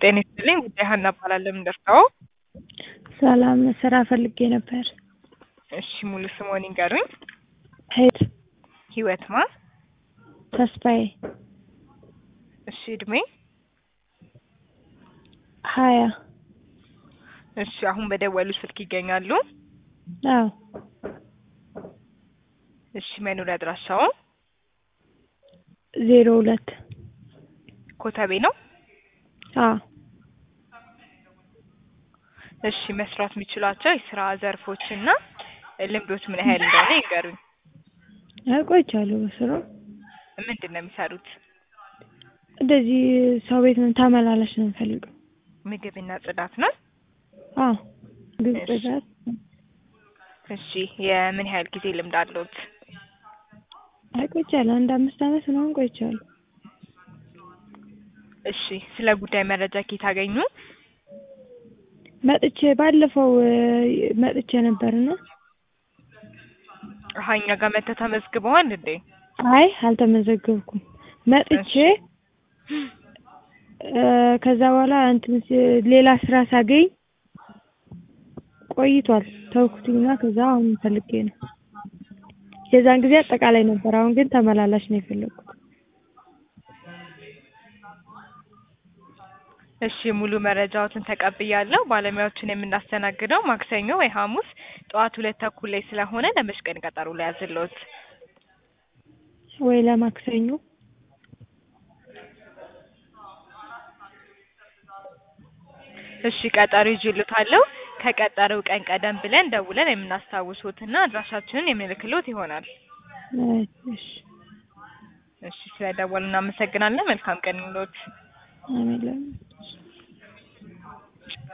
ጤና ይስጥልኝ ጉዳይ ሀና እባላለሁ። ምን ደርሰው? ሰላም ስራ ፈልጌ ነበር። እሺ ሙሉ ስምዎን ይንገሩኝ? ሄድ ህይወት ማ? ተስፋዬ እሺ እድሜ? ሀያ እሺ አሁን በደወሉ ስልክ ይገኛሉ? አዎ እሺ መኖሪያ አድራሻው? ዜሮ ሁለት ኮተቤ ነው? አዎ እሺ መስራት የሚችሏቸው የስራ ዘርፎች እና ልምዶች ምን ያህል እንደሆነ ይንገሩኝ? ቆይቻለሁ በስራው። ምንድን ነው የሚሰሩት? እንደዚህ ሰው ቤት ነው ተመላላሽ ነው የምፈልገው። ምግብና ጽዳት ነው? አዎ ምግብ እሺ። ጽዳት። እሺ የምን ያህል ጊዜ ልምድ አለዎት? አይ ቆይቻለሁ አንድ አምስት አመት ምናምን ቆይቻለሁ። እሺ ስለ ጉዳይ መረጃ ከየት አገኙ? መጥቼ ባለፈው እ መጥቼ ነበርና አሀ እኛ ጋር መጥተው ተመዝግበዋል እንዴ? አይ አልተመዘገብኩም። መጥቼ እ ከዛ በኋላ እንትን ሲ- ሌላ ስራ ሳገኝ ቆይቷል ተውኩትኝና ከዛ አሁን ፈልጌ ነው። የዛን ጊዜ አጠቃላይ ነበር፣ አሁን ግን ተመላላሽ ነው የፈለኩት። እሺ ሙሉ መረጃዎትን ተቀብያለሁ። ባለሙያዎችን የምናስተናግደው ማክሰኞ ወይ ሐሙስ ጠዋት ሁለት ተኩል ላይ ስለሆነ ለመች ቀን ቀጠሮ ልያዝልዎት? ወይ ለማክሰኞ እሺ ቀጠሮ ይዤልዎታለሁ። ከቀጠሮው ቀን ቀደም ብለን ደውለን የምናስታውሶትና አድራሻችንን የምንልክልዎት ይሆናል። አይ እሺ እሺ ስለደወሉ እናመሰግናለን። መልካም ቀን ይሁንልዎት። አሜን ለምን